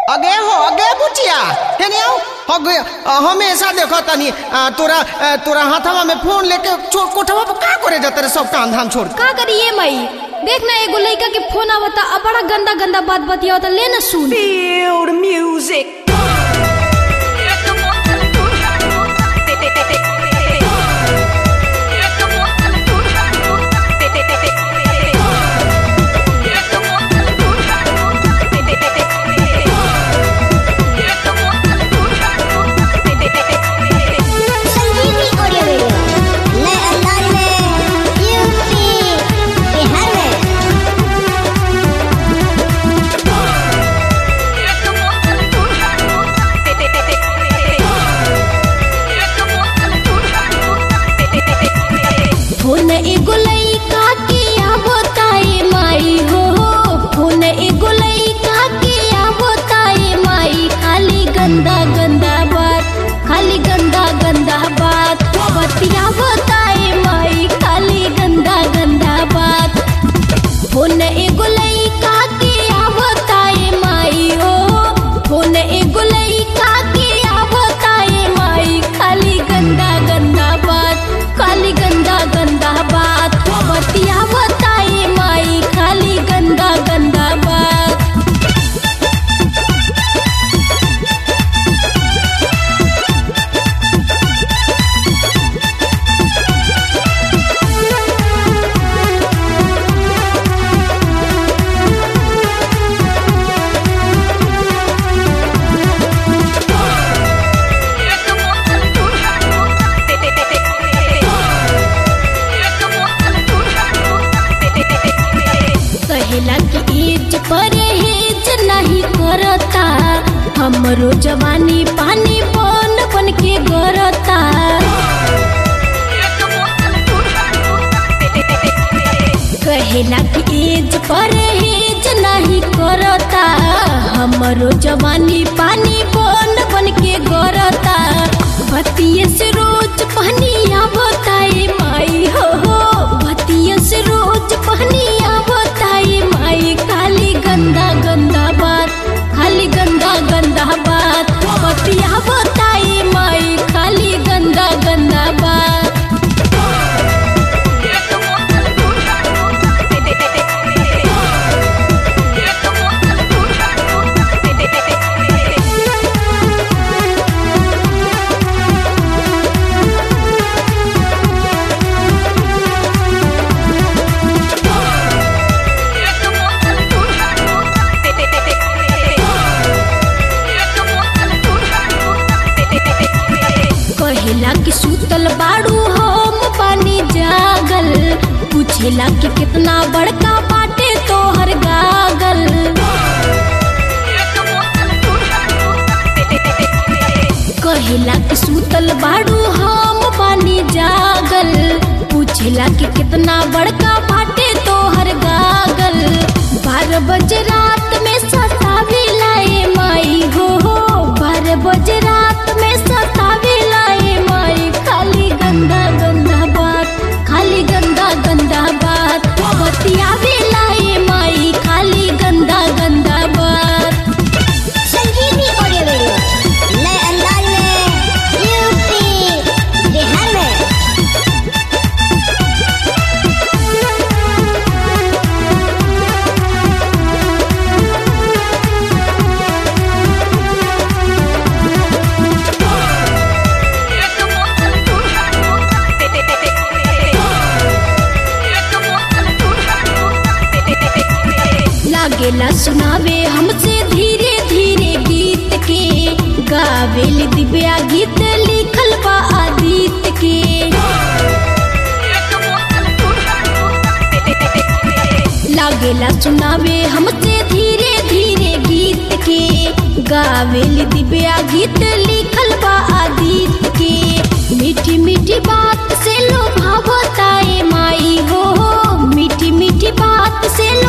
अगे हो अगे बुचिया हेने आओ अगे अ, हमेशा देखो तनी अ, तोरा अ, तोरा हाथवा में फोन लेके चो कोठवा पर का करे जाते रे सब काम धाम छोड़ के? का करिए मई देख ना एगो लड़का के फोन आवता अब बड़ा गंदा गंदा बात बतियावता ले ना सुन Feel the music. Sanjivani audio video नए अंदाज में यूपी बिहार में फोन एगो लड़का के आवताए माई हो फोन एगो लड़का के आवताए माई खाली गंदा गंदा बात खाली गंदा गंदा बात बतियावताए माई खाली गंदा गंदा बात फोन एगो लड़का के आवताए माई हो फोन एगो लड़का के आवताए माई खाली गंदा गंदा बात खाली गंदा गंदा बात बतियावताए माई खाली गंदा गंदा बात कहेला कि एज परहेज नहीं करता हमरो जवानी पानी बन बन के गरता कहेला कि एज परहेज नहीं करता हमरो जवानी पानी बन बन के गरता बतिये से रोज पहनिया बताए माई हो हो बतिये से रोज पहनिया बताए माई खाली गंदा गंदा बात खाली गंदा गंदा बात बतिया बताए माई खाली गंदा गंदा बात कहेला कि सूतल बाड़ू हम पानी जागल पूछेला कि कितना बड़का बाटे तोहर गागल कहेला कि सूतल बाड़ू हम पानी जागल पूछेला कि कितना बड़का बाटे तोहर गागल बारह बजे रात में सतावे लाए माई हो हो बारह बजे रात में सतावे लाए माई खाली गंदा गंदा बात खाली गंदा गंदा बात बतियावे लाए माई खाली गंदा गंदा बात संजीवनी ऑडियो वीडियो नए अंदाज में यूपी बिहार में लागेला सुनावे हमसे धीरे धीरे गीत के गावेल दिव्या गीत लिखल बा आदित्य के लागेला सुनावे हमसे धीरे धीरे गीत के गावेल दिव्या गीत लिखल बा आदित्य के मीठी मीठी बात से लोभावताए माई हो मीठी मीठी बात से